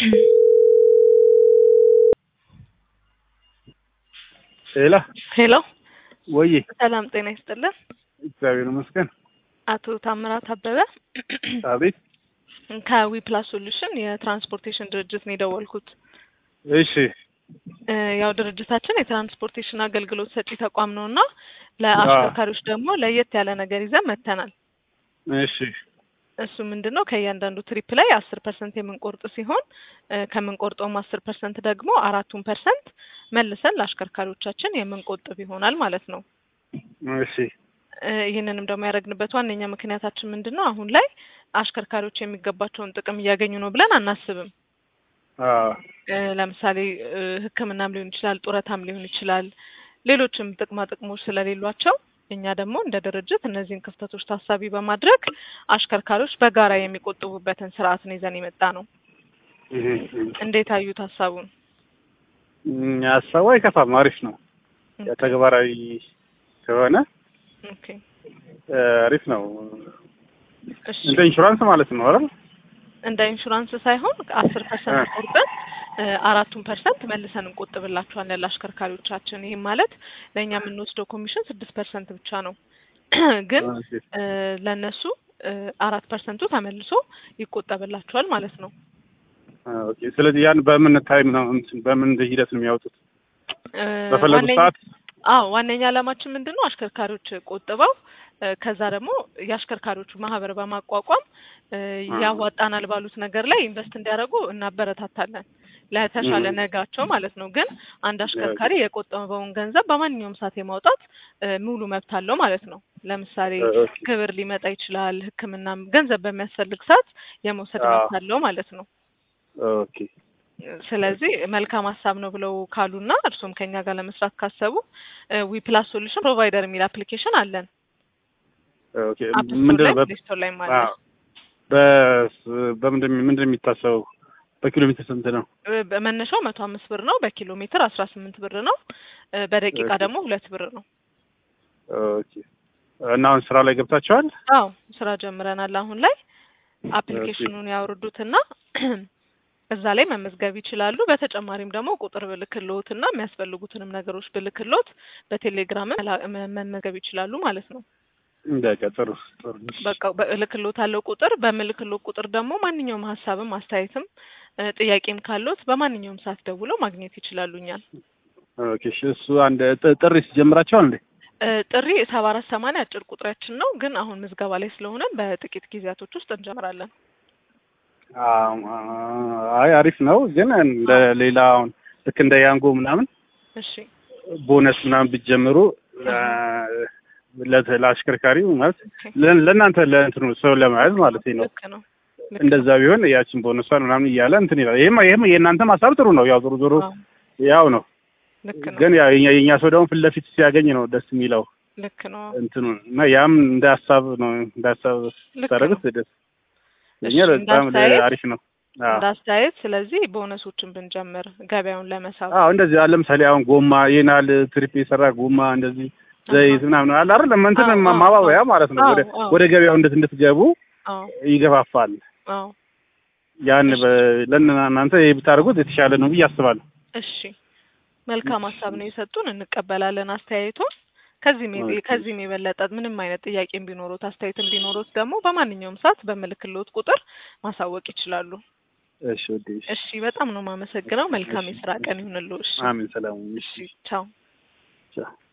ሄላ ሄሎ ወይ ሰላም ጤና ይስጥልን። እግዚአብሔር ይመስገን። አቶ ታምራት አበበ አቤት። ከዊ ፕላስ ሶሉሽን የትራንስፖርቴሽን ድርጅት ነው የደወልኩት። እሺ እ ያው ድርጅታችን የትራንስፖርቴሽን አገልግሎት ሰጪ ተቋም ነው እና ለአሽከርካሪዎች ደግሞ ለየት ያለ ነገር ይዘን መጥተናል። እሺ እሱ ምንድን ነው ከእያንዳንዱ ትሪፕ ላይ አስር ፐርሰንት የምንቆርጥ ሲሆን እ ከምንቆርጠውም አስር ፐርሰንት ደግሞ አራቱን ፐርሰንት መልሰን ለአሽከርካሪዎቻችን የምንቆጥብ ይሆናል ማለት ነው። እሺ እ ይህንንም ደግሞ ያደረግንበት ዋነኛ ምክንያታችን ምንድን ነው? አሁን ላይ አሽከርካሪዎች የሚገባቸውን ጥቅም እያገኙ ነው ብለን አናስብም። አ እ ለምሳሌ እ ሕክምናም ሊሆን ይችላል፣ ጡረታም ሊሆን ይችላል፣ ሌሎችም ጥቅማ ጥቅሞች ስለሌሏቸው እኛ ደግሞ እንደ ድርጅት እነዚህን ክፍተቶች ታሳቢ በማድረግ አሽከርካሪዎች በጋራ የሚቆጥቡበትን ስርዓት ነው ይዘን የመጣ ነው። እህ እንዴት አዩት ሀሳቡን? እም ሀሳቡ አይከፋም፣ አሪፍ ነው። ያ ተግባራዊ ከሆነ ኦኬ እ አሪፍ ነው። እሺ እንደ ኢንሹራንስ ማለት ነው አይደል? እንደ ኢንሹራንስ ሳይሆን አስር ፐርሰንት ቆርጠን እ አራቱን ፐርሰንት መልሰን እንቆጥብላቸዋለን ለአሽከርካሪዎቻችን። ይህም ማለት ለእኛ የምንወስደው ኮሚሽን ስድስት ፐርሰንት ብቻ ነው። ግን ኦኬ እ ለእነሱ እ አራት ፐርሰንቱ ተመልሶ ይቆጠብላቸዋል ማለት ነው። አ ኦኬ። ስለዚህ ያን በምን ታይም ነው እንትን በምን ሂደት ነው የሚያወጡት? እ በፈለጉት ዋነኛ- ሰዓት? አዎ ዋነኛ ዓላማችን ምንድን ነው? አሽከርካሪዎች ቆጥበው እ ከዛ ደግሞ የአሽከርካሪዎቹ ማህበር በማቋቋም እ አ ያዋጣናል ባሉት ነገር ላይ ኢንቨስት እንዲያደርጉ እናበረታታለን ለተሻለ እህ ነጋቸው ማለት ነው። ግን አንድ አሽከርካሪ የቆጠበውን ገንዘብ በማንኛውም ሰዓት የማውጣት እ ሙሉ መብት አለው ማለት ነው። ለምሳሌ ኦኬ ክብር ሊመጣ ይችላል፣ ሕክምናም ገንዘብ በሚያስፈልግ ሰዓት የመውሰድ አ መብት አለው ማለት ነው። ኦኬ ስለዚህ መልካም ሀሳብ ነው ብለው ካሉና እርሱም ከኛ ጋር ለመስራት ካሰቡ ዊ ፕላስ ሶሉሽን ፕሮቫይደር የሚል አፕሊኬሽን አለን። ኦኬ አፕ ስቶር ምንድን ላይ ነው በ ፕሌይ ስቶር ላይም አ አለ። በስ በምንድን ምንድን ነው የሚታሰበው? በኪሎ ሜትር ስንት ነው? እ በመነሻው መቶ አምስት ብር ነው። በኪሎ ሜትር አስራ ስምንት ብር ነው። እ በደቂቃ ኦኬ ደግሞ ሁለት ብር ነው። ኦኬ እና አሁን ስራ ላይ ገብታችኋል? አዎ ስራ ጀምረናል። አሁን ላይ ኦኬ አፕሊኬሽኑን ያወርዱትና እዛ ላይ መመዝገብ ይችላሉ። በተጨማሪም ደግሞ ቁጥር ብልክሎት እና የሚያስፈልጉትንም ነገሮች ብልክሎት በቴሌግራም መመዝገብ ይችላሉ ማለት ነው። በቃ ጥሩ ጥሩ። እሺ በቃ በእልክሎት አለው ቁጥር በምልክሎት ቁጥር ደግሞ ማንኛውም ሀሳብም አስተያየትም እ ጥያቄም ካሉት በማንኛውም ሰዓት ደውለው ማግኘት ይችላሉ እኛን። ኦኬ እሺ እሱ አንድ ጥ- ጥሪ ጀምራችኋል እንዴ? እ ጥሪ ሰባ አራት ሰማንያ አጭር ቁጥራችን ነው፣ ግን አሁን ምዝገባ ላይ ስለሆነ በጥቂት ጊዜያቶች ውስጥ እንጀምራለን። አዎ፣ አይ አሪፍ ነው፣ ግን እንደ አዎ ሌላ አሁን ልክ እንደ ያንጎ ምናምን እሺ ቦነስ ምናምን ብትጀምሩ አዎ ለ- ለአሽከርካሪው ማለት ኦኬ ለ- ለእናንተ ለእንትኑ ሰው ለመያዝ ማለት ነው። ልክ ነው ልክ ነው። እንደዛ ቢሆን ያችን ቦነሷን ምናምን እያለ እንትን ይላል። ይሄም ይሄም የእናንተም ሀሳብ ጥሩ ነው። ያው ዞሮ ዞሮ አዎ ያው ነው፣ ልክ ነው ግን ያው የኛ የኛ ሰው ደግሞ ፊት ለፊት ሲያገኝ ነው ደስ የሚለው ልክ ነው እንትኑ እና ያም እንደ ሀሳብ ነው እንደ ሀሳብ ልክ ስታደርጉት ነው። ደስ እሺ ለኛ እንደ በጣም አስተያየት አሪፍ ነው። አዎ እንደ አስተያየት ስለዚህ ቦነሶችን ብንጀምር ገበያውን ለመሳብ አዎ እንደዚህ አለ። ለምሳሌ አሁን ጎማ ይናል ትሪፕ የሰራ ጎማ እንደዚህ አሀ ዘይት ምናምን አለ አይደል? እንትን አዎ ማ- አዎ ማባበያ ማለት ነው። አዎ ወደ አዎ ወደ ገበያው እንድት እንድትገቡ አዎ ይገፋፋል። አዎ ያን እሺ በ- ለእናንተ ይሄ ብታደርጉት የተሻለ ነው ብዬ አስባለሁ። እሺ መልካም ሀሳብ ነው የሰጡን፣ እንቀበላለን አስተያየቱን። ከዚህም የ- ኦኬ ከዚህም የበለጠ ምንም አይነት ጥያቄም ቢኖሩት አስተያየትም ቢኖሩት ደግሞ በማንኛውም ሰዓት በምልክሎት ቁጥር ማሳወቅ ይችላሉ። እሺ ወዴ እሺ እሺ በጣም ነው የማመሰግነው። መልካም እሺ የስራ ቀን ይሁንልዎ። እሺ አሜን። ሰላም እሺ ቻው። ቻው